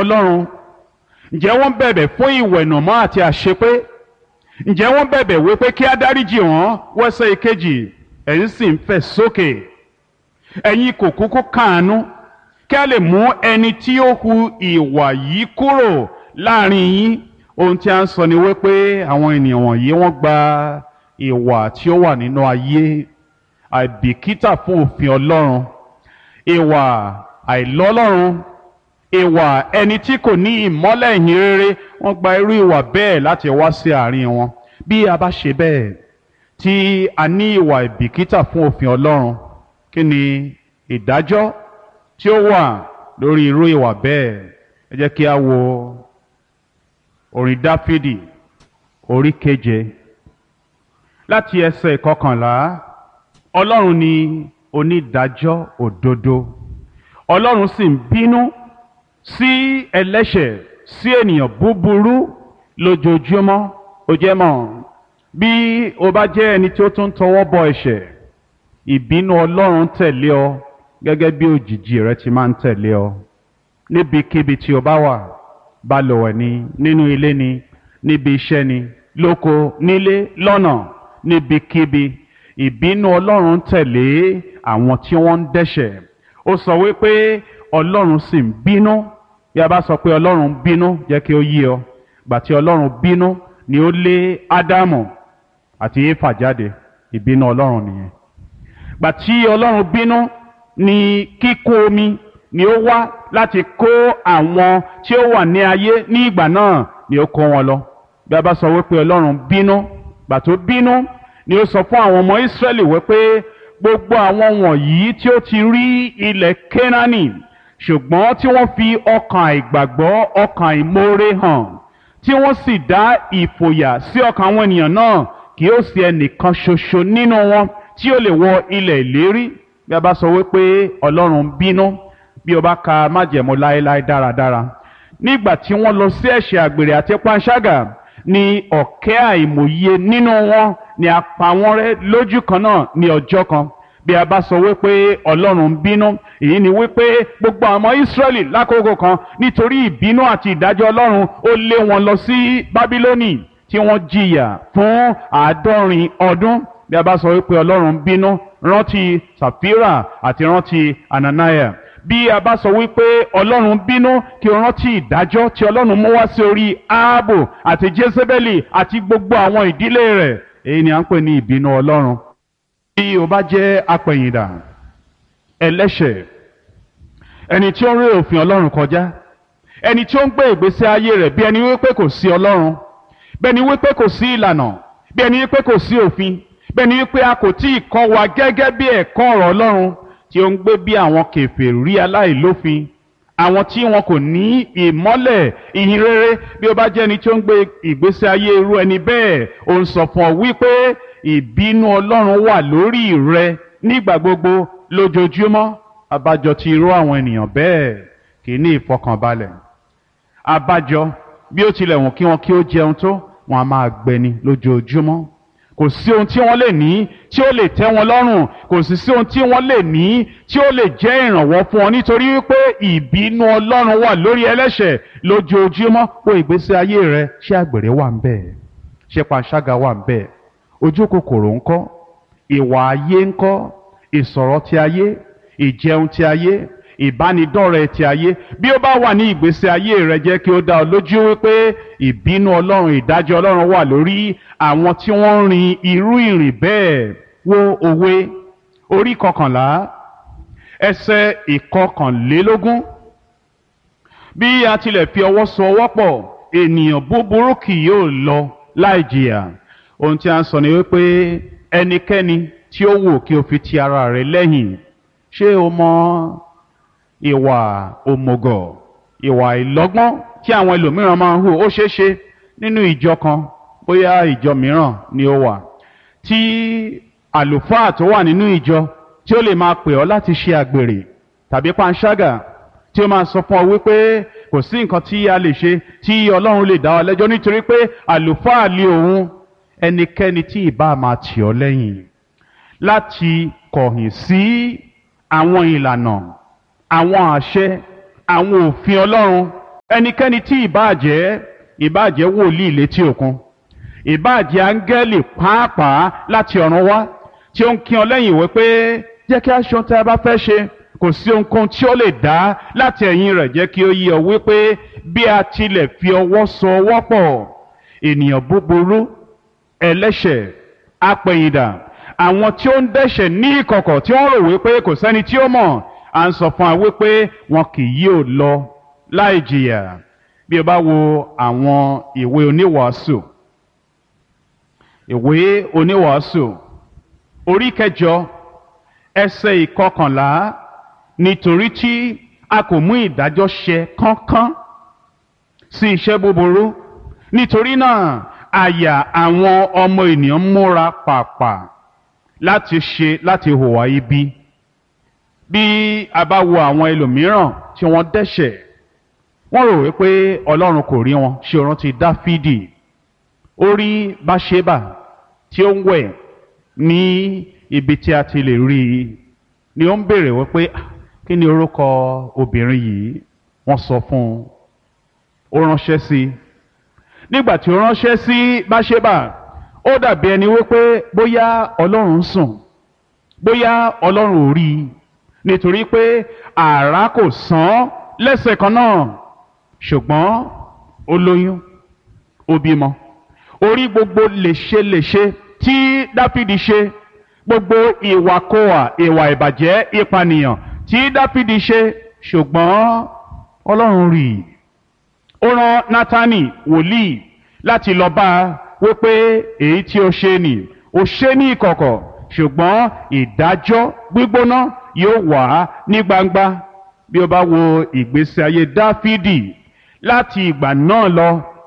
ọlọ́run ǹjẹ́ wọ́n bẹ̀bẹ̀ fún ìwẹ̀nùmọ́ àti àṣepé ǹjẹ́ wọ́n bẹ̀bẹ̀ wípé kí á dáríjì wọ́n wẹ́sẹ̀ ìkejì ẹ̀yin sì ń fẹ̀ sókè ẹ̀yin kò kúkú kàánú kí a lè mú ẹni tí ó hu ìwà yìí kúrò láàrin yín ohun tí a ń sọ ni wípé àwọn ènìyàn wọ̀nyí wọ́n gba ìwà tí ó wà nínú ayé àìbìkítà fún òfin ọlọ́run ìwà àìlọ́lọ́run ìwà ẹni tí kò ní ìmọ́lẹ̀ ìhìn rere wọ́n gba irú ìwà bẹ́ẹ̀ láti wá sí àárín wọn bí a bá ṣe bẹ́ẹ̀ tí a ní ìwà ìbìkítà fún òfin ọlọ́run kí ni ìdájọ́ tí ó wà lórí irú ìwà bẹ́ẹ̀ ẹ jẹ́ kí a wo orin dáfídì orí keje láti ẹsẹ̀ ìkọkànlá ọlọ́run ni onídàájọ́ òdodo ọlọ́run sì ń bínú sí ẹlẹ́ṣẹ̀ sí ènìyàn búburú lójoojúmọ́ ó jẹ́ mọ́ bí o bá jẹ́ ẹni tí ó tún tọwọ́ bọ ẹ̀ṣẹ̀ ìbínú ọlọ́run tẹ̀lé ọ gẹ́gẹ́ bí òjìji rẹ ti máa ń tẹ̀lé ọ níbikíbi tí o bá wà balùwẹ̀ ni nínú ilé ni níbi iṣẹ́ ni lóko nílé lọ́nà níbikíbi ìbínú ọlọ́run tẹ̀lé àwọn tí wọ́n ń dẹ́ṣẹ̀ ó sọ wípé ọlọ́run sì ń bínú bí a bá sọ pé ọlọ́run ń bínú jẹ́ kí ó yé ọ gbà tí ọlọ́run bínú ni ó lé ádámù àti éfà jáde ìbínú ọlọ́run nìyẹn gbà tí ọlọ́run bínú ni kíkó omi ni ó wá láti kó àwọn tí ó wà ní ayé ní ìgbà náà ni ó kó wọn lọ bí a bá sọ wípé ọlọ́run bínú gbà tó bínú ni ó sọ fún àwọn ọmọ ìsírẹ́lì wípé gbogbo àwọn wọ̀nyí tí ó ti rí ilẹ̀ kénáánì ṣùgbọ́n tí wọ́n fi ọkàn àìgbàgbọ́ ọkàn ìmoore hàn tí wọ́n sì dá ìfòyà sí ọkàn àwọn ènìyàn náà kì ó sì ẹnìkan ṣoṣo nínú wọn tí ó lè wọ ilẹ̀ ìlérí bí a bá sọ wípé ọlọ́run bínú bí o bá ka májẹ̀mú láéláé dáradára nígbà tí wọ́n lọ sí ẹ̀ṣẹ̀ àgbèrè àti panṣágà ni ọ̀kẹ́ àìmọye nínú wọn ni a pa wọ́n rẹ́ lójú kan náà ní ọjọ́ kan bí a bá sọ wípé ọlọ́run ń bínú èyí ni wípé gbogbo àwọn ọmọ ìsírẹ́lì lákòókò kan nítorí ìbínú àti ìdájọ́ ọlọ́run ó lé wọn lọ sí bábílónì tí wọ́n jìyà fún àádọ́rin ọdún bí a bá sọ wípé ọlọ́run ń bínú rántí sàfírà àti rántí ananaya bí a bá sọ wípé ọlọ́run bínú kí o rántí ìdájọ́ tí ọlọ́run mú wá sí orí áábò àti jésébélì àti gbogbo àwọn ìdílé rẹ̀ èyí ni à ń pè ní ìbínú ọlọ́run bí o bá jẹ́ apẹ̀yìndà ẹlẹ́ṣẹ̀ ẹni tí ó ń rí òfin ọlọ́run kọjá ẹni tí ó ń gbé ìgbésí ayé rẹ̀ bí ẹni wípé kò sí ọlọ́run bí ẹni wípé kò sí ìlànà bí ẹni wípé kò sí òfin bí ẹni wípé a kò tí ì kọ́ wa gẹ́gẹ́ bí ẹ̀kọ́ ọ̀rọ̀ ọlọ́run tí ó ń gbé bí àwọn kèfèrí aláìlófin àwọn tí wọn kò ní ìmọ́lẹ̀ ìhìn rere bí ó bá jẹ́ ẹni tí ó ń gbé ìgbésí ayé irú ẹni bẹ́ẹ̀ ó ń sọ fún ọ wípé ìbínú ọlọ́run wà lórí rẹ nígbà gbogbo lójoojúmọ́ abájọ tí irú àwọn ènìyàn bẹ́ẹ̀ kì í ní ìfọkànbalẹ̀ abájọ bí ó tilẹ̀ wọ̀n kí wọn kí ó jẹun tó wọn a máa gbẹni lójoojúmọ́ kò sí ohun tí wọ́n lè ní tí ó lè tẹ́ wọn lọ́rùn kò sì sí ohun tí wọ́n lè ní tí ó lè jẹ́ ìrànwọ́ fún wọn nítorí wípé ìbínú ọlọ́run wà lórí ẹlẹ́ṣẹ̀ lójoojúmọ́ wo ìgbésí ayé rẹ ṣé àgbèrè wà ń bẹ̀ ṣé panṣágà wà ń bẹ̀ ojú kòkòrò ńkọ́ ìwà ayé ńkọ́ ìsọ̀rọ̀ ti ayé ìjẹun ti ayé ìbánidọ́rẹ̀ẹ́ ti ayé bí ó bá wà ní ìgbésí ayé rẹ jẹ́ kí ó dá ọ lójú wípé ìbínú ọlọ́run ìdájọ́ ọlọ́run wà lórí àwọn tí wọ́n ń rin irú ìrìn bẹ́ẹ̀ wo òwe orí kọkànlá ẹsẹ̀ ìkọkànlélógún bí a tilẹ̀ fi ọwọ́ so ọwọ́ pọ̀ ènìyàn búburú kì yóò lọ láì jìyà ohun tí a ń sọ ni wípé ẹnikẹ́ni tí ó wù kí o fi ti ara rẹ lẹ́yìn ṣé o mọ ìwà òmùgọ̀ ìwà ìlọ́gbọ́n tí àwọn ẹlòmíràn máa ń hù ó ṣeé ṣe nínú ìjọ kan bóyá ìjọ mìíràn ni ó wà tí àlùfáà tó wà nínú ìjọ tí ó lè máa pè ọ́ láti ṣe àgbèrè tàbí panṣágà tí ó máa sọ fún ọ wípé kò sí nǹkan tí a lè ṣe tí ọlọ́run lè dá ọ lẹ́jọ́ nítorí pé àlùfáà lé òun ẹnikẹ́ni tí ìbá máa tì ọ́ lẹ́yìn láti kọ̀yìn sí àwọn ìlànà àwọn àṣẹ àwọn òfin ọlọ́run ẹnikẹ́ni tí ìbáàjẹ́ ìbáàjẹ́ wòlíì létí òkun ìbáàjẹ́ áńgẹ́lì pàápàá láti ọ̀run wá tí ó ń kí ọ lẹ́yìn ìwé pé jẹ́ kí a ṣe ohun tí a bá fẹ́ ṣe kò sí ohunkóhun tí ó lè dá láti ẹ̀yìn rẹ̀ jẹ́ kí ó yé ọ wípé bí a tilẹ̀ fi ọwọ́ so ọwọ́ pọ̀ ènìyàn búburú ẹlẹ́ṣẹ̀ apẹ̀yìndà àwọn tí ó ń dẹ́ṣẹ̀ ní ìkọ̀kọ̀ tí wọ́n rò wípé kò sẹ́ni tí ó mọ̀ à ń sọ fún wa wípé wọn kì yóò lọ láì jìyà bí o bá wo àwọn ìwé oníwàásù ìwé oníwàásù orí kẹjọ ẹsẹ̀ ìkọkànlá nítorí tí a kò mú ìdájọ́ ṣe kánkán sí iṣẹ́ búburú nítorí náà àyà àwọn ọmọ ènìyàn múra pàpà láti ṣe láti hùwà ibi bí a bá wo àwọn ẹlòmíràn tí wọ́n dẹ́ṣẹ̀ wọ́n rò wípé ọlọ́run kò rí wọn ṣe rántí dáfídì ó rí báṣébà tí ó ń wẹ̀ ní ibi tí a ti lè rí i ni ó ń béèrè wípé kí ni orúkọ obìnrin yìí wọ́n sọ fún un ó ránṣẹ́ sí i nígbà tí ó ránṣẹ́ sí báṣébà ó dàbí ẹni wípé bóyá ọlọ́run ń sùn bóyá ọlọ́run ò rí i nítorí pé àrá kò sán lẹ́sẹ̀ kan náà ṣùgbọ́n ó lóyún ó bímọ orí gbogbo léṣeléṣe tí dáfídì ṣe gbogbo ìwàkóà ìwà ìbàjẹ́ ìpànìyàn tí dáfídì ṣe ṣùgbọ́n ọlọ́run rí i ó rán nátánì wòlíì láti lọ bá a wípé èyí tí ó ṣe nì ó ṣe ní ìkọ̀kọ̀ ṣùgbọ́n ìdájọ́ gbígbóná yóò wà ní gbangba bí o bá wo ìgbésí ayé dáfídì láti ìgbà náà lọ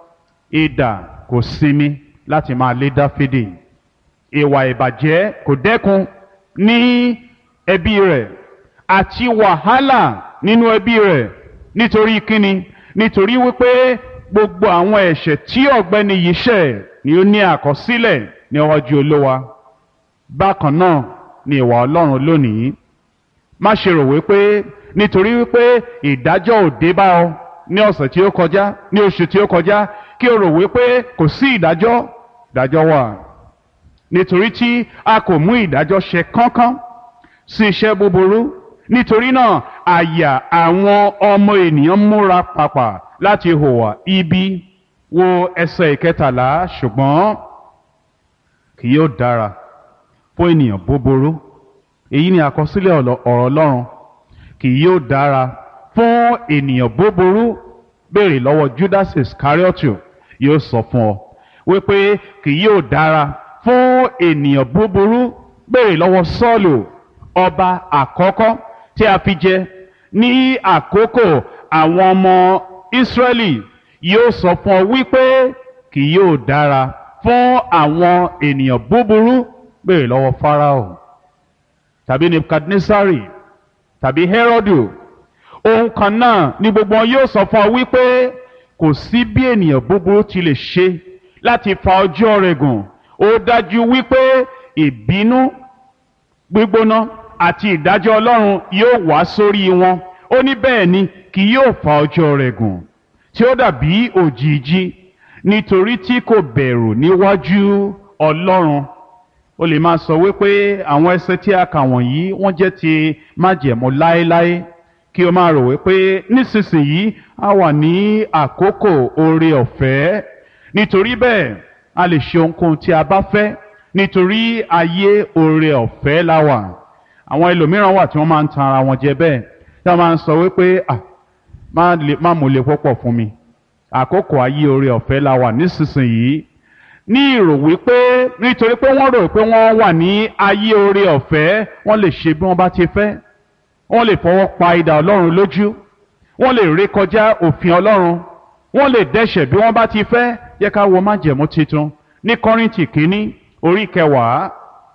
idà kò sinmi láti máa lé dáfídì ìwà ìbàjẹ́ kò dẹ́kun ní ẹbí rẹ̀ àti wàhálà nínú ẹbí rẹ̀ nítorí kíni nítorí wípé gbogbo àwọn ẹ̀ṣẹ̀ tí ọ̀gbẹ́ni yìí ṣẹ̀ ni ó ní àkọsílẹ̀ ní ọjọ́ olówa bákan náà ni ìwà ọlọ́run lónìí má ṣe rò wípé nítorí wípé ìdájọ́ ò dé bá ọ ní ọ̀sẹ̀ tí ó kọjá ní oṣù tí ó kọjá kí o rò wípé kò sí ìdájọ́ ìdájọ́ wà nítorí tí a kò mú ìdájọ́ ṣe kánkán sí iṣẹ́ búburú nítorí náà àyà àwọn ọmọ ènìyàn múra pàpà láti hùwà ibi wo ẹsẹ̀ ìkẹtàlá ṣùgbọ́n kì yóò dára fún ènìyàn búburú èyí ni àkọsílẹ̀ ọ̀rọ̀ ọlọ́run kì yóò dára fún ènìyàn búburú béèrè lọ́wọ́ Judas Iscariotu yóò sọ fún ọ wípé kì yóò dára fún ènìyàn búburú béèrè lọ́wọ́ Sọ́ọ̀lù ọba àkọ́kọ́ tí a fi jẹ ní àkókò àwọn ọmọ Ísírẹ́lì yóò sọ fún ọ wípé kì yóò dára fún àwọn ènìyàn búburú béèrè lọ́wọ́ Fáráò tàbí Nebukadnesari tàbí Hẹ́rọ́dù ohun kan náà ni gbogbo wọn yóò sọ fún ọ wípé kò sí bí ènìyàn búburú ti lè ṣe láti fa ọjọ́ rẹ̀ gùn ó dájú wípé ìbínú gbígbóná àti ìdájọ́ Ọlọ́run yóò wá sórí wọn ó ní bẹ́ẹ̀ ni kì yóò fa ọjọ́ rẹ̀ gùn tí ó dàbí òjìji nítorí tí kò bẹ̀rù níwájú Ọlọ́run o lè máa sọ wípé àwọn ẹsẹ̀ tí a kà wọ̀nyí wọ́n jẹ́ ti májẹ̀mú láéláé kí o máa rò wípé nísinsìnyí a wà ní àkókò oore ọ̀fẹ́ nítorí bẹ́ẹ̀ a lè ṣe ohunkóhun tí a bá fẹ́ nítorí ayé oore ọ̀fẹ́ la wà àwọn ẹlòmíràn wà tí wọ́n máa ń tan ara wọn jẹ bẹ́ẹ̀ tí wọ́n máa ń sọ wípé ah má mú le púpọ̀ fún mi àkókò ayé oore ọ̀fẹ́ la wà nísinsìnyí ní ìrò wípé nítorí pé wọ́n rò pé wọ́n wà ní ayé oore ọ̀fẹ́ wọ́n lè ṣe bí wọ́n bá ti fẹ́ wọ́n lè fọwọ́ pa idà ọlọ́run lójú wọ́n lè ré kọjá òfin ọlọ́run wọ́n lè dẹ́ṣẹ̀ bí wọ́n bá ti fẹ́ yẹ ká wo májẹ̀mú titun ní kọ́rìntì kínní orí kẹwàá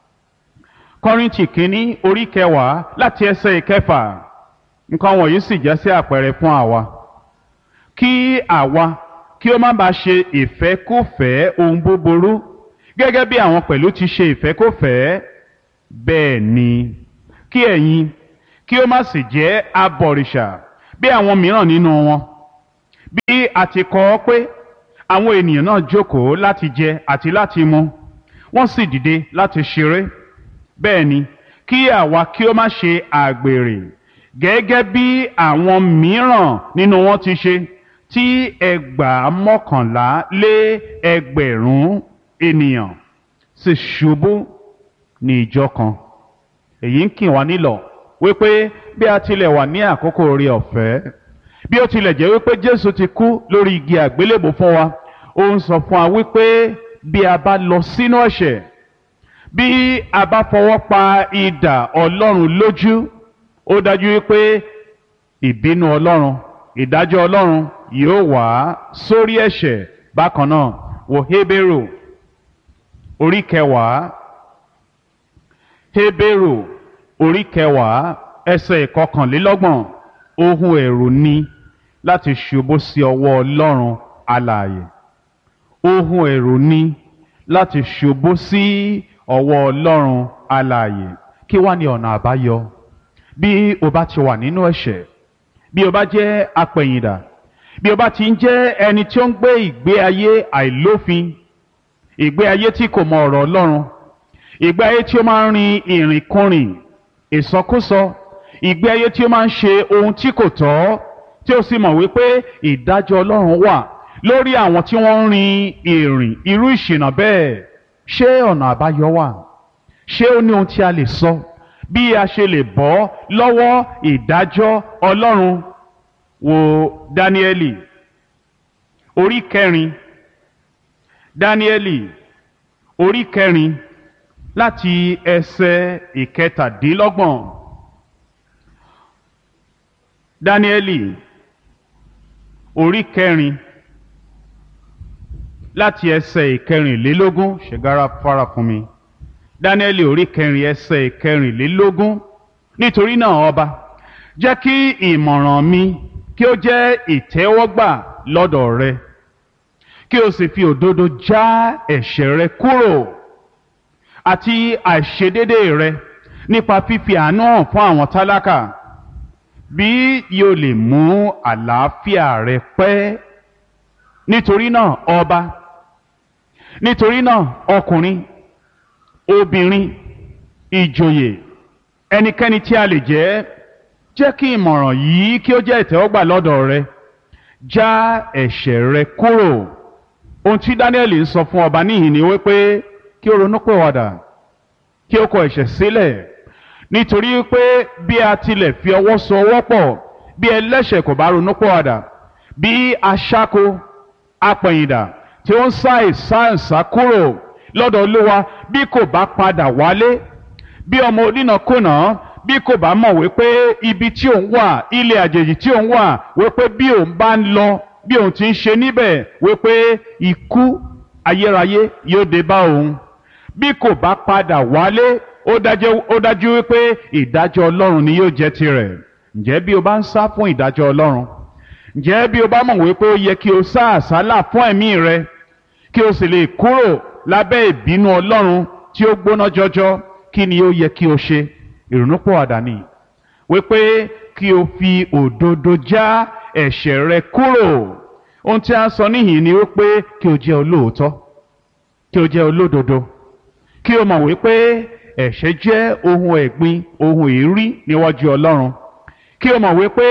kọ́rìntì kínní orí kẹwàá láti ẹsẹ̀ ìkẹfà nǹkan wọ̀nyí sì jẹ́ sí àpẹẹrẹ fún àwa kí àwa kí ó má bàa ṣe ìfẹ́kúfẹ̀ẹ́ ohun búburú gẹ́gẹ́ bí àwọn pẹ̀lú ti ṣe ìfẹ́kúfẹ̀ẹ́ bẹ́ẹ̀ ni kí ẹ̀yin kí ó má sì jẹ́ abọ̀rìṣà bí àwọn mìíràn nínú wọn bí a ti kọ ọ́ pé àwọn ènìyàn náà jókòó láti jẹ àti láti mu wọ́n sì dìde láti ṣeré bẹ́ẹ̀ ni kí àwa kí ó má ṣe àgbèrè gẹ́gẹ́ bí àwọn mìíràn nínú wọn ti ṣe tí ẹgbàá mọ́kànlá lé ẹgbẹ̀rún ènìyàn sì ṣubú ní ìjọ kan èyí ń kì wá nílọ̀ wípé bí a tilẹ̀ wà ní àkókò orí ọ̀fẹ́ bí ó tilẹ̀ jẹ́ wípé Jésù ti kú lórí igi àgbélébò fún wa ó ń sọ fún wa wípé bí a bá lọ sínú ẹ̀ṣẹ̀ bí a bá fọwọ́ pa idà Ọlọ́run lójú ó dájú wípé ìbínú Ọlọ́run ìdájọ́ Ọlọ́run yóò wá sórí ẹ̀ṣẹ̀ bákan náà wò Hébérù orí kẹwàá Hébérù orí kẹwàá ẹsẹ̀ ìkọkànlélọ́gbọ̀n ohun ẹ̀rù ni láti ṣubú sí ọwọ́ Ọlọ́run alààyè ohun ẹ̀rù ni láti ṣubú sí ọwọ́ Ọlọ́run alààyè kí wá ní ọ̀nà àbáyọ bí o bá ti wà nínú ẹ̀ṣẹ̀ bí o bá jẹ́ apẹ̀yìndà bí o bá ti ń jẹ́ ẹni tí ó ń gbé ìgbé ayé àìlófin ìgbé ayé tí kò mọ ọ̀rọ̀ Ọlọ́run ìgbé ayé tí ó máa ń rin ìrìnkúrìn ìsọkúsọ ìgbé ayé tí ó máa ń ṣe ohun tí kò tọ́ tí ó sì mọ̀ wípé ìdájọ́ Ọlọ́run wà lórí àwọn tí wọ́n ń rin ìrìn irú ìṣìnà bẹ́ẹ̀ ṣé ọ̀nà àbáyọ wà ṣé ó ní ohun tí a lè sọ bí a ṣe lè bọ́ lọ́wọ́ ìdájọ́ Ọlọ́run wo Dáníẹ́lì orí kẹrin Dáníẹ́lì orí kẹrin láti ẹsẹ̀ ìkẹtàdínlọ́gbọ̀n Dáníẹ́lì orí kẹrin láti ẹsẹ̀ ìkẹrìnlélógún ṣègára fara fún mi Dáníẹ́lì orí kẹrin ẹsẹ̀ ìkẹrìnlélógún nítorí náà ọba jẹ́ kí ìmọ̀ràn mi kí ó jẹ́ ìtẹ́wọ́gbà lọ́dọ̀ rẹ kí o sì fi òdodo já ẹ̀ṣẹ̀ rẹ kúrò àti àìṣedédé rẹ nípa fífi àánú hàn fún àwọn tálákà bí yóò lè mú àlàáfíà rẹ pẹ́ nítorí náà ọba nítorí náà ọkùnrin obìnrin ìjòyè ẹnikẹ́ni tí a lè jẹ́ jẹ́ kí ìmọ̀ràn yìí kí ó jẹ́ ìtẹ́wọ́gbà lọ́dọ̀ rẹ já ẹ̀ṣẹ̀ rẹ kúrò ohun tí Dáníẹ́lì ń sọ fún ọba níhìn ni wípé kí ó ronúpìwàdà kí ó kọ ẹ̀ṣẹ̀ sílẹ̀ nítorí pé bí a tilẹ̀ fi ọwọ́ so ọwọ́ pọ̀ bí ẹlẹ́ṣẹ̀ kò bá ronúpìwàdà bí aṣáko apẹ̀yìndà tí ó ń sá ìsáǹsá kúrò lọ́dọ̀ Olúwa bí kò bá padà wálé bí ọmọ onínàkúnà bí kò bá mọ̀ wípé ibi tí òun wà ilé àjèjì tí òun wà wípé bí òun bá ń lọ bí òun ti ń ṣe níbẹ̀ wípé ikú ayérayé yóò dé bá òun bí kò bá padà wálé ó dájú wípé ìdájọ́ Ọlọ́run ni yóò jẹ́ tirẹ̀ ǹjẹ́ bí o bá ń sá fún ìdájọ́ Ọlọ́run ǹjẹ́ bí o bá mọ̀ wípé ó yẹ kí o sá àsálà fún ẹ̀mí rẹ kí o sì lè kúrò lábẹ́ ìbínú Ọlọ́run tí ó gbóná jọjọ kí ni ó yẹ kí o ṣe ìrònúpìwàdà ni wípé kí o fi òdodo já ẹ̀ṣẹ̀ rẹ kúrò ohun tí a sọ níhìn ni wípé kí o jẹ́ olóòótọ́ kí o jẹ́ olódodo kí o mọ̀ wípé ẹ̀ṣẹ̀ jẹ́ ohun ẹ̀gbin ohun èérí níwájú Ọlọ́run kí o mọ̀ wípé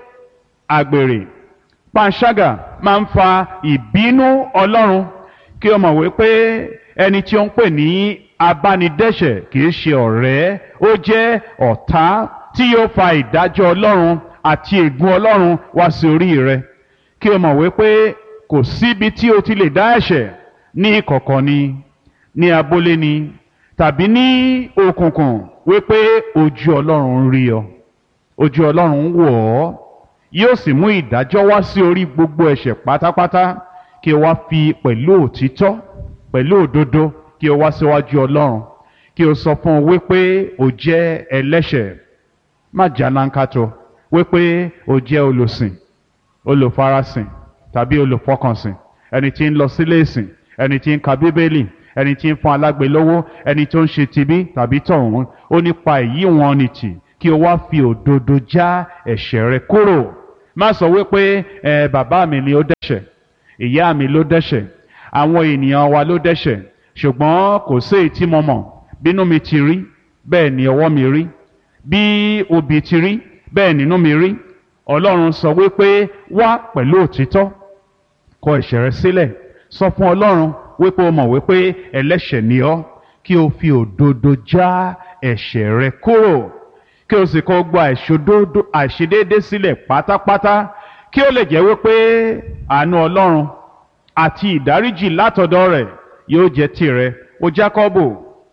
àgbèrè panṣágà máa ń fa ìbínú Ọlọ́run kí o mọ̀ wípé ẹni tí ó ń pè ní abánidẹ́ṣẹ̀ kìí ṣe ọ̀rẹ́ ó jẹ́ ọ̀tá tí yóò fa ìdájọ́ Ọlọ́run àti ègún Ọlọ́run wá sí orí rẹ kí o mọ̀ wípé kò síbi tí o ti lè dá ẹ̀ṣẹ̀ ní ìkọ̀kọ̀ ni ní abúlé ni tàbí ní òkùnkùn wípé ojú Ọlọ́run ń rí ọ ojú Ọlọ́run ń wò ọ́ yóò sì mú ìdájọ́ wá sí orí gbogbo ẹ̀ṣẹ̀ pátápátá kí o wá fi pẹ̀lú òtítọ́ pẹ̀lú òdodo kí o wá síwájú Ọlọ́run kí o sọ fún un wípé o jẹ́ ẹlẹ́ṣẹ̀ má jànánkátó wípé o jẹ́ olùsìn olùfarasìn tàbí olùfọkànsìn ẹni tí ń lọ sílé ìsìn ẹni tí ń ka bíbélì ẹni tí ń fún alágbe lówó ẹni tó ń ṣe tibí tàbí tọ̀hún ó nípa èyí wọn ni tì kí o wá fi òdodo já ẹ̀ṣẹ̀ rẹ kúrò má sọ wípé ẹ bàbá mi ni ó dẹ́ṣẹ̀ ìyá mi ló dẹ́ṣẹ̀ àwọn ènìyàn wa ló dẹ́ṣẹ̀ ṣùgbọ́n kò sí èyí tí mo mọ̀ bínú mi ti rí bẹ́ẹ̀ ni ọwọ́ mi rí bí obì ti rí bẹ́ẹ̀ nínú mi rí ọlọ́run sọ wípé wá pẹ̀lú òtítọ́ kọ ẹ̀ṣẹ̀ rẹ sílẹ̀ sọ fún ọlọ́run wípé o mọ̀ wípé ẹlẹ́ṣẹ̀ ni ọ́ kí o fi òdodo já ẹ̀ṣẹ̀ rẹ kúrò kí o sì kọ gba àìṣòdodo àìṣedéédé sílẹ̀ pátápátá kí ó lè jẹ́ wípé àánú ọlọ́run àti ìdáríjì látọ̀dọ̀ rẹ̀ yóò jẹ́ tirẹ̀ o jákọ́bò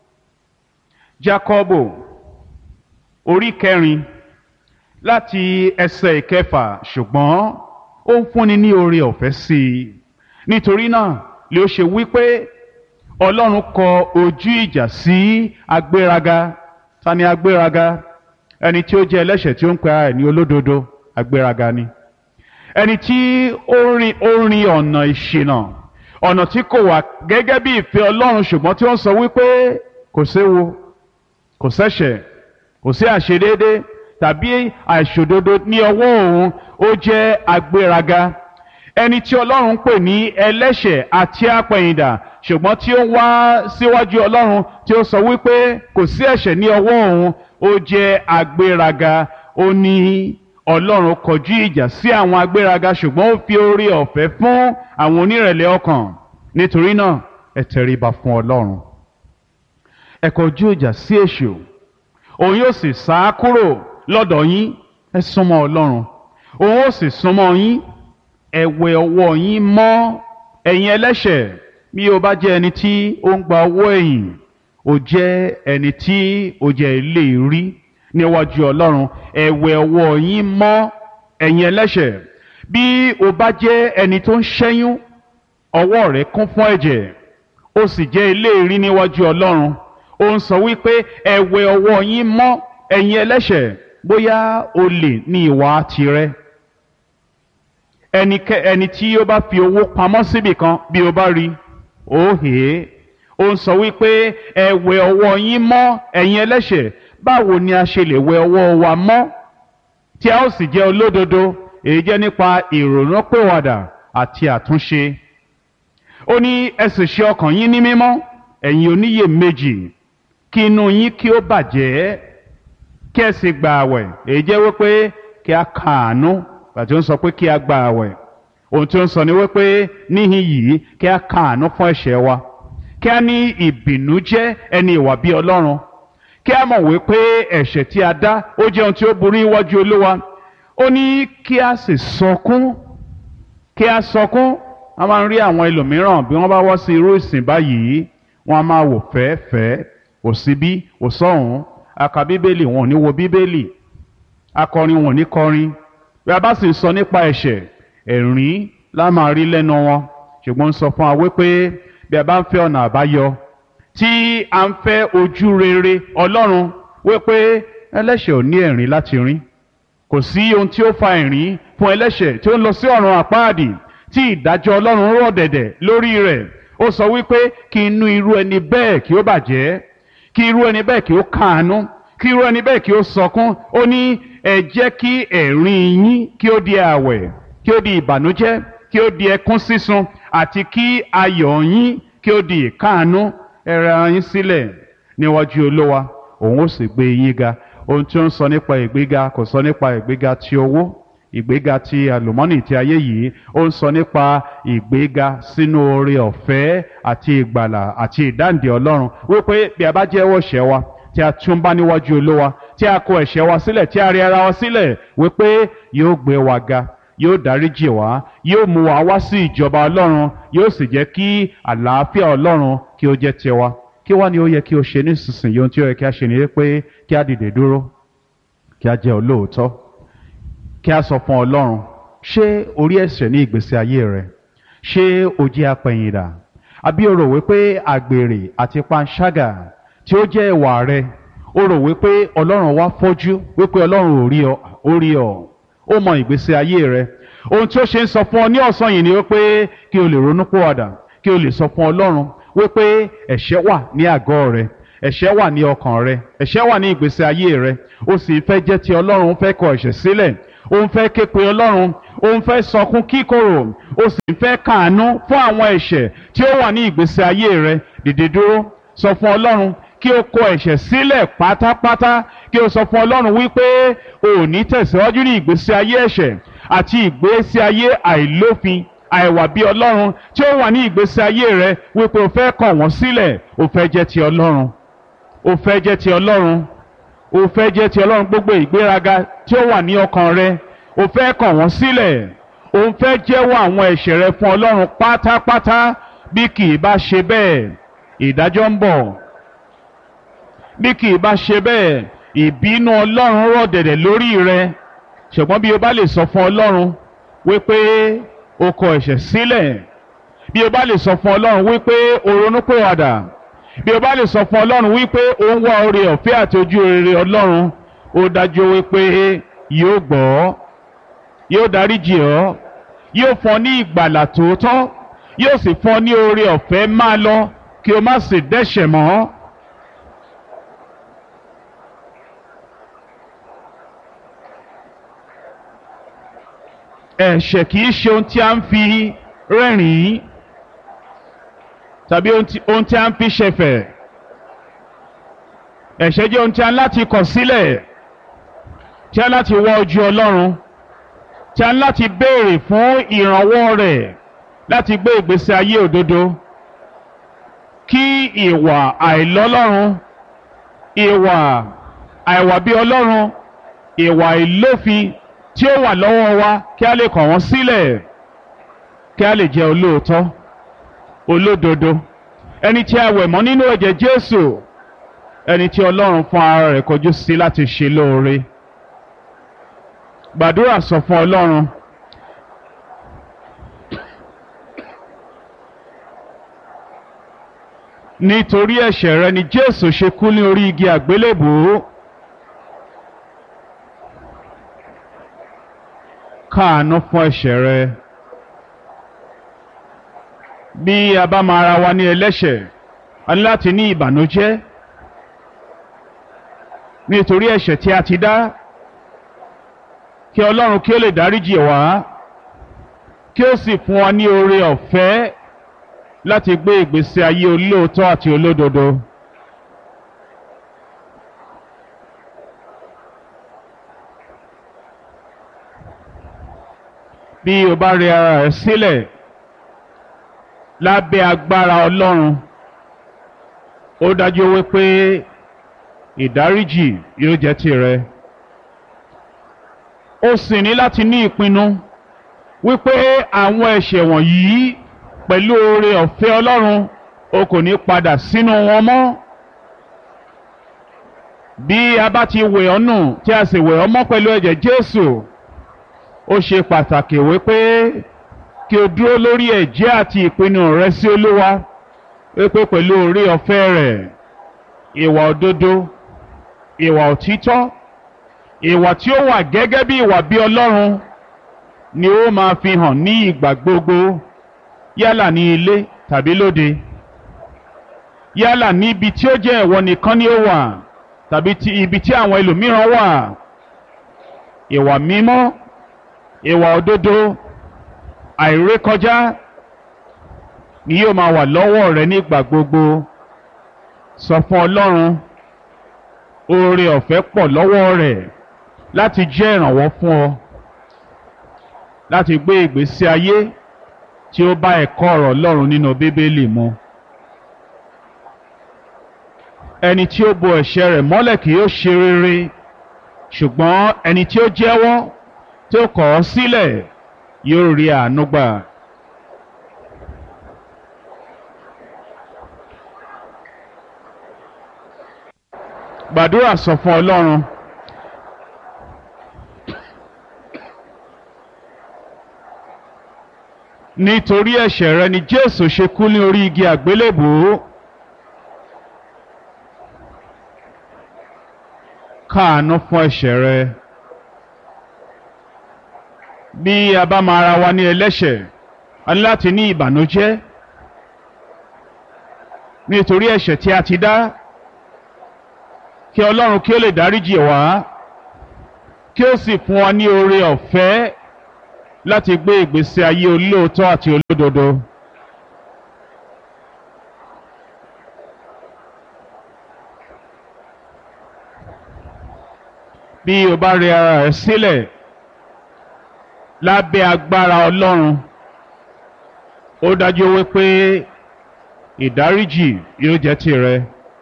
jákọ́bò orí kẹrin láti ẹsẹ̀ ìkẹfà ṣùgbọ́n ó ń fúnni ní oore ọ̀fẹ́ sí i nítorí náà lè ó ṣe wípé ọlọ́run kọ ojú ìjà sí agbéraga ta ni agbéraga ẹni tí ó jẹ́ ẹlẹ́ṣẹ̀ tí ó ń pe ara ẹ̀ ní olódodo agbéraga ni ẹni tí ó rin ó rin ọ̀nà ìṣìnà ọ̀nà tí kò wà gẹ́gẹ́ bí ìfẹ́ ọlọ́run ṣùgbọ́n tí ó ń sọ wípé kò séwu kò sẹ́ṣẹ̀ kò sí àṣedéédé tàbí àìṣòdodo ní ọwọ́ òun ó jẹ́ agbéraga ẹni tí ọlọ́run pè ní ẹlẹ́ṣẹ̀ àti apẹ̀yìndà ṣùgbọ́n tí ó wá síwájú ọlọ́run tí ó sọ wípé kò sí ẹ̀ṣẹ̀ ní ọwọ́ òun ó jẹ́ agbéraga ó ní ọlọ́run kọjú ìjà sí àwọn agbéraga ṣùgbọ́n ó fi oore ọ̀fẹ́ fún àwọn onírẹ̀lẹ̀ ọkàn nítorí náà ẹ tẹríba fún ọlọ́run ẹ kọjú ìjà sí èṣù òun yóò sì sá kúrò lọ́dọ̀ yín ẹ súnmọ́ ọlọ́run òun ó sì súnmọ́ yín ẹ wẹ ọwọ́ yín mọ́ ẹ̀yin ẹlẹ́ṣẹ̀ bí o bá jẹ́ ẹni tí ó ń gba owó ẹ̀yìn o jẹ́ ẹni tí o jẹ́ ilé rí níwájú ọlọ́run ẹ wẹ ọwọ́ yín mọ́ ẹ̀yin ẹlẹ́ṣẹ̀ bí o bá jẹ́ ẹni tó ń ṣẹ́yún ọwọ́ rẹ̀ kún fún ẹ̀jẹ̀ o sì jẹ́ ilé rí níwájú ọlọ́run ó ń sọ wípé ẹ wẹ ọwọ́ yín mọ́ ẹ̀yin ẹlẹ́ṣẹ̀ bóyá olè ní ìwà tirẹ̀ ẹnikẹ́ ẹni tí ó bá fi owó pamọ́ síbì kan bí o bá rí ó hè é ó ń sọ wípé ẹ wẹ ọwọ́ yín mọ́ ẹ̀yin ẹlẹ́ṣẹ̀ báwo ni a ṣe lè wẹ ọwọ́ wa mọ́ tí a ó sì jẹ́ olódodo èyí jẹ́ nípa ìrònúpìwàdà àti àtúnṣe ó ní ẹ sì ṣe ọkàn yín ní mímọ́ ẹ̀yin oníyèméjì kí inú yín kí ó bàjẹ́ kí ẹ sì gba àwẹ̀ èyí jẹ́ wípé kí a kàánú àti ó ń sọ pé kí a gba àwẹ̀ ohun tí ó ń sọ ni wípé níhìn yìí kí a kàánú fún ẹ̀ṣẹ̀ wa kí a ní ìbìnújẹ́ ẹni ìwà bí ọlọ́run kí a mọ̀ wípé ẹ̀ṣẹ̀ tí a dá ó jẹ́ ohun tí ó burú níwájú olúwa ó ní kí a sì sọkún kí a sọkún a máa ń rí àwọn ẹlòmíràn bí wọ́n bá wọ́ sí irú ìsìn báyìí wọ́n á máa wò fẹ́ẹ́fẹ́ẹ́ òsibí òsọ̀hún aka bíbélì wọn ò ní wo bíbélì akọrin wọn ò ní kọrin bí a bá sì sọ nípa ẹ̀ṣẹ̀ ẹ̀rín la máa rí lẹ́nu wọn ṣùgbọ́n ń sọ fún wa wípé bí a bá ń fẹ́ ọ̀nà àbáyọ tí a ń fẹ́ ojú rere ọlọ́run wípé ẹlẹ́ṣẹ̀ ò ní ẹ̀rín láti rín kò sí ohun tí ó fa ẹ̀rín fún ẹlẹ́ṣẹ̀ tí ó ń lọ sí ọ̀run àpáàdì tí ìdájọ́ ọlọ́run rọ̀ dẹ̀dẹ̀ lórí rẹ̀ ó sọ wípé kí inú irú ẹni bẹ́ẹ̀ kí ó bàjẹ́ kí irú ẹni bẹ́ẹ̀ kí ó káàánú kí irú ẹni bẹ́ẹ̀ kí ó sọkún ó ní ẹ jẹ́ kí ẹ̀rín yín kí ó di àwẹ̀ kí ó di ìbànújẹ́ kí ó di ẹkún sísun àti kí ayọ̀ yín kí ó di ìkáàánú ẹ rẹ ara yín sílẹ̀ níwájú olówa òun ó sì gbé yín ga ohun tí ó ń sọ nípa ìgbéga kò sọ nípa ìgbéga ti owó ìgbéga ti àlùmọ́nì ti ayé yìí ó ń sọ nípa ìgbéga sínú oore ọ̀fẹ́ àti ìgbàlà àti ìdáǹdè ọlọ́run wípé bí a bá jẹ́wọ́ ẹ̀ṣẹ̀ wa tí a tún bá níwájú olówa tí a kọ ẹ̀ṣẹ̀ wa sílẹ̀ tí a rí ara wa sílẹ̀ wípé yóò gbé wa ga yóò dáríjì wá yóò mú wa wá sí ìjọba ọlọ́run yóò sì jẹ́ kí àlàáfíà ọlọ́run kí ó jẹ́ tiwa kí wá ni ó yẹ kí o ṣe nísinsìnyí ohun tí ó yẹ kí a ṣe ni pé kí a dìde dúró kí a jẹ́ olóòótọ́ kí a sọ fún ọlọ́run ṣé orí ẹ̀ṣẹ̀ ní ìgbésí ayé rẹ ṣé o jẹ́ apẹ̀yìndà àbí o rò wípé àgbèrè àti panṣágà tí ó jẹ́ ìwà rẹ o rò wípé ọlọ́run wá fọ́jú wípé ọlọ́run ò rí ọ ó rí ọ ó mọ ìgbésí ayé rẹ ohun tí ó ṣe ń sọ fún ọ ní ọ̀sán yìí ni wípé kí o lè ronú pòwàdà kí o lè sọ fún ọlọ́run wípé ẹ̀ṣẹ̀ wà ní àgọ́ rẹ ẹ̀ṣẹ̀ wà ní ọkàn rẹ ẹ̀ṣẹ̀ wà ní ìgbésí ayé rẹ o sì fẹ́ jẹ́ ti ọlọ́run fẹ́ kọ ẹ̀ṣẹ̀ sílẹ̀ ó ń fẹ́ ké pe ọlọ́run ó ń fẹ́ sọkún kíkorò ó sì ń fẹ́ kàánú fún àwọn ẹ̀ṣẹ̀ tí ó wà ní ìgbésí ayé rẹ dìde dúró sọ fún ọlọ́run kí o kọ ẹ̀ṣẹ̀ sílẹ̀ pátápátá kí o sọ fún ọlọ́run wípé o ò ní tẹ̀síwájú ní ìgbésí ayé ẹ̀ṣẹ̀ àti ìgbésí ayé àìlófin àìwà bí ọlọ́run tí ó wà ní ìgbésí ayé rẹ wípé o fẹ́ kọ̀ wọ́n sílẹ̀ o fẹ́ jẹ́ ti ọlọ́run o fẹ́ jẹ́ ti ọlọ́run o fẹ́ jẹ́ ti ọlọ́run gbogbo ìgbéraga tí ó wà ní ọkàn rẹ o fẹ́ kọ̀ wọ́n sílẹ̀ o fẹ́ jẹ́wọ́ àwọn ẹ̀ṣẹ̀ rẹ fún ọlọ́run pátápátá bí kì í bá ṣe bẹ́ẹ̀ ìdájọ́ ń bọ̀ bí kì í bá ṣe bẹ́ẹ̀ ìbínú ọlọ́run rọ̀ dẹ̀dẹ̀ lórí rẹ ṣùgbọ́n bí o bá lè sọ fún ọlọ́run wípé o kọ ẹ̀ṣẹ̀ sílẹ̀ bí o bá lè sọ fún ọlọ́run wípé o ronúpìwàdà bí o bá lè sọ fún ọlọ́run wípé o ń wá oore ọ̀fẹ́ àti ojú rere ọlọ́run ó dájú wípé yóò gbọ́ yóò dáríjì ọ́ yóò fún ọ ní ìgbàlà tòótọ́ yóò sì fún ọ ní oore ọ̀fẹ́ máa lọ kí o má sì dẹ́ṣẹ̀ mọ́. ẹ̀ṣẹ̀ kìí ṣe ohun tí a ń fi rẹ́rìn-ín tàbí ohun tí a ń fi ṣẹ̀fẹ̀ ẹ̀ṣẹ̀ jẹ́ ohun tí a ń láti kọ̀ sílẹ̀ tí a ń láti wá ojú Ọlọ́run tí a ń láti béèrè fún ìrànwọ́ rẹ̀ láti gbé ìgbésí ayé òdodo kí ìwà àìlọ́lọ́run ìwà àìwà bí Ọlọ́run ìwà ìlófin tí ó wà lọ́wọ́ wa kí a lè kọ̀ wọ́n sílẹ̀ kí a lè jẹ́ olóòótọ́ olódodo ẹni tí a wẹ̀ mọ́ nínú ẹ̀jẹ̀ Jésù ẹni tí Ọlọ́run fún ara rẹ̀ kọjú sí láti ṣe lóore gbàdúrà sọ fún Ọlọ́run nítorí ẹ̀ṣẹ̀ rẹ ni Jésù ṣe kú ní orí igi àgbélébùú. káàánú fún ẹ̀ṣẹ̀ rẹ bí a bá máa ra wa ní ẹlẹ́ṣẹ̀ a ní láti ní ìbànújẹ́ nítorí ẹ̀ṣẹ̀ tí a ti dá kí Ọlọ́run kí ó lè dáríjì wá kí ó sì fún wa ní oore ọ̀fẹ́ láti gbé ìgbésí ayé olóòótọ́ àti olódodo. bí o bá rẹ ara rẹ sílẹ̀ lábẹ́ agbára Ọlọ́run ó dájú wípé ìdáríjì yóò jẹ́ tìrẹ ó sì ní láti ní ìpinnu wípé àwọn ẹ̀ṣẹ̀ wọ̀nyí pẹ̀lú oore ọ̀fẹ́ Ọlọ́run o kò ní padà sínú wọn mọ́ bí a bá ti wẹ̀ ọ́ nù tí a sì wẹ̀ ọ́ mọ́ pẹ̀lú ẹ̀jẹ̀ Jésù ó ṣe pàtàkì wípé kí o dúró lórí ẹ̀jẹ́ àti ìpinnu rẹ sí Olúwa wípé pẹ̀lú orí ọ̀fẹ́ rẹ̀ ìwà òdodo ìwà òtítọ́ ìwà tí ó wà gẹ́gẹ́ bí ìwà bí Ọlọ́run ni ó máa fi hàn ní ìgbà gbogbo yálà ní ilé tàbí lóde yálà níbi tí ó jẹ́ ìwọ nìkan ni ó wà tàbí ibi tí àwọn ẹlòmíràn wà ìwà mímọ́ ìwà òdodo àìrékọjá ni yóò máa wà lọ́wọ́ rẹ nígbà gbogbo sọ fún Ọlọ́run oore ọ̀fẹ́ pọ̀ lọ́wọ́ rẹ̀ láti jẹ́ ìrànwọ́ fún ọ láti gbé ìgbésí ayé tí ó bá ẹ̀kọ́ ọ̀rọ̀ Ọlọ́run nínú Bíbélì mu ẹni tí ó bo ẹ̀ṣẹ̀ rẹ̀ mọ́lẹ̀ kì yóò ṣe rere ṣùgbọ́n ẹni tí ó jẹ́wọ́ tí ó kọ̀ ọ́ sílẹ̀ yóò rí àánú gbà. gbàdúrà sọ fún Ọlọ́run nítorí ẹ̀ṣẹ̀ rẹ ni Jésù ṣe kú ní orí igi àgbélébùú káàánú fún ẹ̀ṣẹ̀ rẹ bí a bá máa ra wa ní ẹlẹ́ṣẹ̀ a ní láti ní ìbànújẹ́ nítorí ẹ̀ṣẹ̀ tí a ti dá kí Ọlọ́run kí ó lè dáríjì wá kí ó sì fún wa ní oore ọ̀fẹ́ láti gbé ìgbésí ayé olóòótọ́ àti olódodo. bí o bá rẹ ara rẹ sílẹ̀ lábẹ́ agbára Ọlọ́run ó dájú wípé ìdáríjì yóò jẹ́ tìrẹ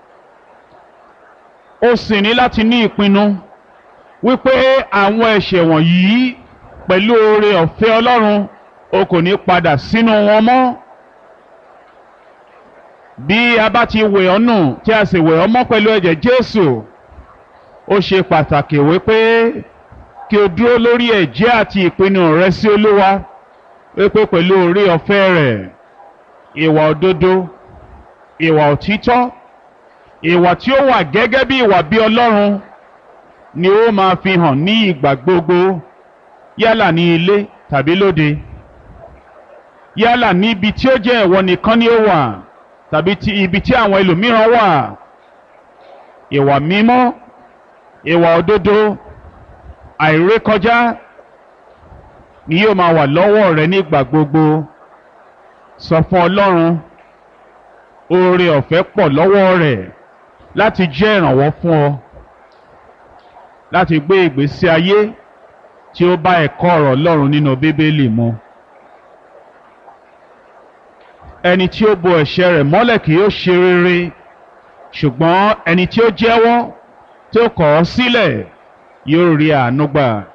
ó sì ní láti ní ìpinnu wípé àwọn ẹ̀ṣẹ̀ wọ̀nyí pẹ̀lú oore ọ̀fẹ́ Ọlọ́run o kò ní padà sínú wọn mọ́ bí a bá ti wẹ̀ ọ́ nù tí a sì wẹ̀ ọ́ mọ́ pẹ̀lú ẹ̀jẹ̀ Jésù ó ṣe pàtàkì wípé kí o dúró lórí ẹ̀jẹ́ àti ìpinnu rẹ sí Olúwa wípé pẹ̀lú oore ọ̀fẹ́ rẹ̀ ìwà òdodo ìwà òtítọ́ ìwà tí ó wà gẹ́gẹ́ bí ìwà bí Ọlọ́run ni ó máa fi hàn ní ìgbà gbogbo yálà ní ilé tàbí lóde yálà níbi tí ó jẹ́ ìwọ nìkan ni ó wà tàbí ti ibi tí àwọn ẹlòmíràn wà ìwà mímọ́ ìwà òdodo àìrékọjá ni yóò máa wà lọ́wọ́ rẹ nígbà gbogbo sọ fún Ọlọ́run oore ọ̀fẹ́ pọ̀ lọ́wọ́ rẹ̀ láti jẹ́ ìrànwọ́ fún ọ láti gbé ìgbésí ayé tí ó bá ẹ̀kọ́ ọ̀rọ̀ Ọlọ́run nínú Bíbélì mu ẹni tí ó bo ẹ̀ṣẹ̀ rẹ̀ mọ́lẹ̀ kì yóò ṣe rere ṣùgbọ́n ẹni tí ó jẹ́wọ́ tí ó kọ̀ ọ́ sílẹ̀ yóò rí àánú gbà.